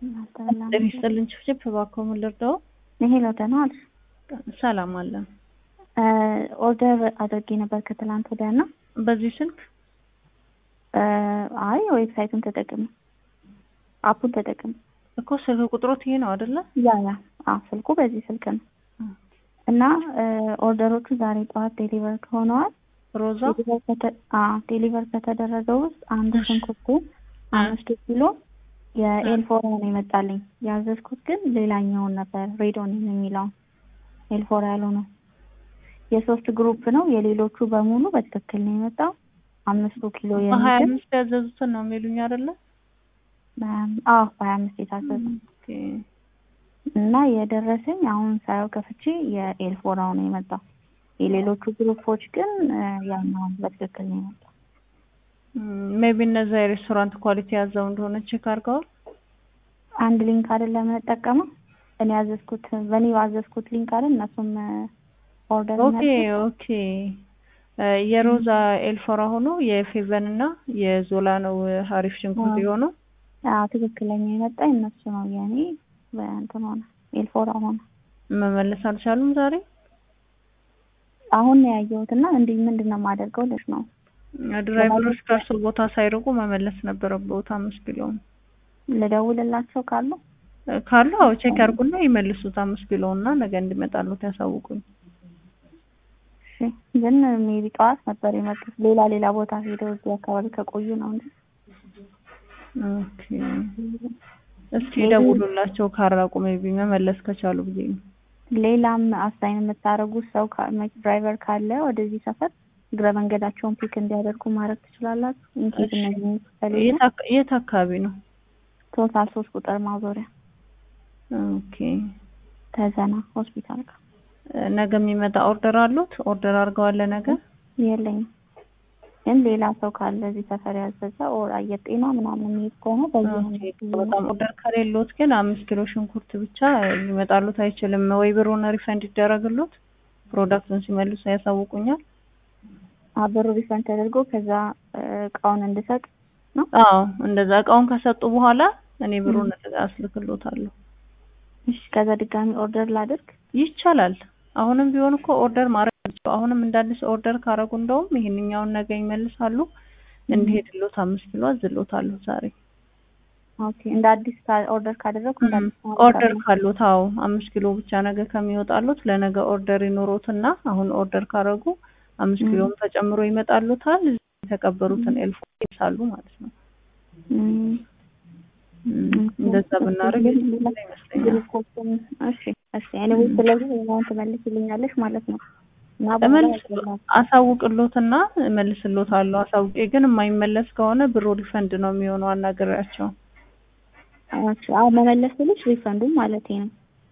ጤና ይስጥልኝ ችፍችፍ እባክዎ ምን ልርዳዎ? ሄሎ ደህና ዋልሽ? ሰላም አለን። ኦርደር አድርጌ ነበር ከትላንት ወዲያ እና በዚህ ስልክ አይ ዌብሳይቱን ተጠቅም አፑን ተጠቅም እኮ ስልክ ቁጥሮት ይሄ ነው አይደለ? ያ ያ አዎ ስልኩ በዚህ ስልክ ነው እና ኦርደሮቹ ዛሬ ጠዋት ዴሊቨር ከሆነዋል። ሮዛ ዴሊቨር ከተደረገው ውስጥ አንዱ ሽንኩርቱ አምስት ኪሎ የኤልፎራ ነው የመጣልኝ። ያዘዝኩት ግን ሌላኛውን ነበር ሬዶን የሚለውን ኤልፎራ ያለው ነው። የሶስት ግሩፕ ነው። የሌሎቹ በሙሉ በትክክል ነው የመጣው። አምስቱ ኪሎ በሀያ የሚል አምስት ያዘዙትን ነው የሚሉኝ አይደለ? አዎ በሀያ አምስት የታዘዘ ኦኬ። እና የደረሰኝ አሁን ሳየው ከፍቼ የኤልፎራው ነው የመጣው። የሌሎቹ ግሩፖች ግን ያኛውን በትክክል ነው የመጣው። ሜቢ እነዛ የሬስቶራንት ኳሊቲ ያዘው እንደሆነ ቼክ አድርገዋል? አንድ ሊንክ አይደለም የምንጠቀመው እኔ ያዘዝኩት በእኔ ባዘዝኩት ሊንክ አይደል እነሱም ኦርደር ኦኬ ኦኬ። የሮዛ ኤልፎራ ሆኖ የፌቨን እና የዞላ ነው ሀሪፍ ሽንኩርት የሆነው። አዎ ትክክለኛ የመጣ እነሱ ነው። የኔ በእንትን ሆነ ኤልፎራ ሆነ። መመለስ አልቻሉም ዛሬ። አሁን ነው ያየሁት እና እንዲህ ምንድን ነው የማደርገው ልሽ ነው ድራይቨሮች ከእርሱ ቦታ ሳይርቁ መመለስ ነበረበት። አምስት ኪሎውን ልደውልላቸው ካሉ ካሉ አዎ ቼክ ያርጉና ይመልሱት አምስት ኪሎ እና ነገ እንዲመጣሉት ያሳውቁኝ። እሺ ግን ሜቢ ጠዋት ነበር የመጡት ሌላ ሌላ ቦታ ሄደው እዚህ አካባቢ ከቆዩ ነው እንጂ ኦኬ። እስኪ ደውሉላቸው ካራቁ ሜቢ መመለስ ከቻሉ ብዬ ነው። ሌላም አሳይን የምታደርጉት ሰው ድራይቨር ካለ ወደዚህ ሰፈር እግረ መንገዳቸውን ፒክ እንዲያደርጉ ማድረግ ትችላላችሁ። ኢንኬዝ እነዚህ ከሌለ የት አካ- የት አካባቢ ነው? ቶታል ሶስት ቁጥር ማዞሪያ ኦኬ። ተዘና ሆስፒታል ጋር ነገ የሚመጣ ኦርደር አሉት? ኦርደር አድርገዋል ነገ? የለኝም። ግን ሌላ ሰው ካለ እዚህ ሰፈር ያዘዘ ኦር አየር ጤና ምናምን የሚሄድ ከሆነ በዚህ በጣም ኦርደር ከሌሎት ግን አምስት ኪሎ ሽንኩርት ብቻ ሊመጣሉት አይችልም። ወይ ብሩን ሪፈንድ ይደረግሉት፣ ፕሮዳክቱን ሲመልሱ ያሳውቁኛል። ብሩ ሪፈንድ ተደርጎ ከዛ እቃውን እንድሰጥ ነው። አዎ እንደዛ እቃውን ከሰጡ በኋላ እኔ ብሩን አስልክሎታለሁ። እሺ ከዛ ድጋሚ ኦርደር ላድርግ ይቻላል። አሁንም ቢሆን እኮ ኦርደር ማድረግ ናቸው። አሁንም እንደ አዲስ ኦርደር ካረጉ እንደውም ይሄንኛውን ነገ ይመልሳሉ። እንዲሄድሎት አምስት ኪሎ አዝሎታለሁ ዛሬ ኦኬ እንደ አዲስ ኦርደር ካደረግኩ እንደ አዲስ ማድረግ ኦርደር አለብኝ። ካሉት አዎ አምስት ኪሎ ብቻ ነገ ከሚወጣሉት ለነገ ኦርደር ይኖሮትና አሁን ኦርደር ካረጉ አምስት ኪሎም ተጨምሮ ይመጣሉታል። የተቀበሩትን ኤልፎ ይሳሉ ማለት ነው። እም፣ እንደዛ ብናደርግ ይመስለኛል። ግሩፖችን እሺ እሺ ኤኒዌይ ስለዚህ ሌላውን ትመልስልኛለሽ ማለት ነው እና በኋላ እመልስ ያገኛል። አሳውቅሎትና እመልስሎታለሁ። አሳውቄ ግን የማይመለስ ከሆነ ብሩ ሪፈንድ ነው የሚሆነው። አናግሬያቸው እሺ አዎ መመለስ ስልሽ ሪፈንዱን ማለቴ ነው።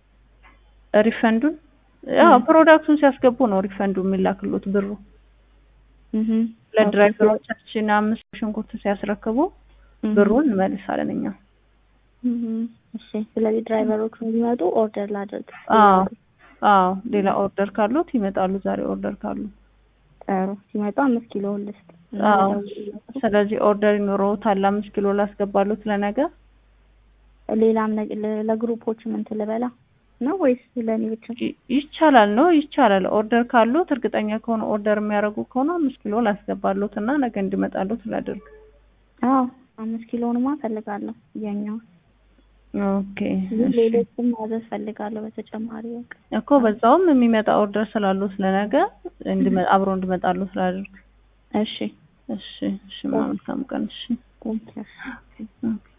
ሪፈንዱን ያው ፕሮዳክቱን ሲያስገቡ ነው ሪፈንዱ የሚላክሎት ብሩ እህ ለድራይቨሮቻችን አምስት ሽንኩርት ሲያስረክቡ ብሩን እንመልሳለን እኛ። እህ እሺ ስለዚህ ድራይቨሮቹ እንዲመጡ ኦርደር ላድርግ። አዎ አዎ ሌላ ኦርደር ካሉት ይመጣሉ። ዛሬ ኦርደር ካሉ ጥሩ ሲመጡ አምስት ኪሎ ልስጥ። አዎ ስለዚህ ኦርደር ይኖረውታል። አምስት ኪሎ ላስገባሉት ለነገ ሌላም ነገ- ለ- ለግሩፖች ምን ትልበላ ነው ወይስ ለእኔ ብቻ? ይ- ይቻላል ነው ይቻላል። ኦርደር ካሉት እርግጠኛ ከሆነ ኦርደር የሚያደርጉ ከሆነ አምስት ኪሎ ላስገባሉት እና ነገ እንዲመጣሉት ላድርግ። አዎ አምስት ኪሎንማ ፈልጋለሁ የኛው ኦኬ ግን እሺ። ሌሎችም ማዘዝ ፈልጋለሁ በተጨማሪ በቃ እኮ በዛውም የሚመጣ ኦርደር ስላሉት ለነገ እንዲመ- አብሮ እንዲመጣሉት ላድርግ። እሺ እሺ እሺ። መልካም ቀን። እሺ ቴንኪው ኦኬ